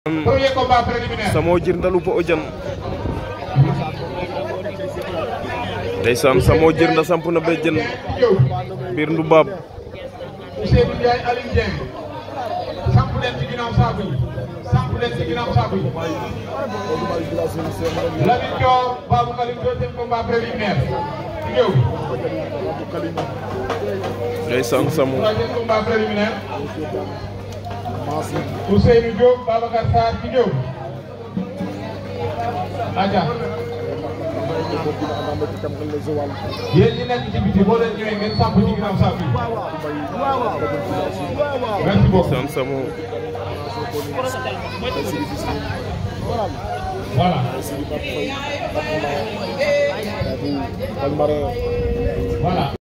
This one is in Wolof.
Premier combat préliminaire. Samo jirndalu po o jan ndeysaan Samo jirnda samp na be jën Yow biir ndu baab Ousseynou Ndiaye Aliou Dieng samp leen ci ginnaaw saaku yi samp leen ci ginnaaw saaku yi Lamine Dior Babou Kalim deuxième combat préliminaire ci ñëw ndeysaan Samo troisième combat préliminaire Ousseynou Diop Babacar Sarr ci ñëw aja yéen ñi nekk ci biti boo leen ñëwee ngeen samp ci ginnaaw saaku yi merci beaucoup ndeysaan Samo voilà Palmarin voilà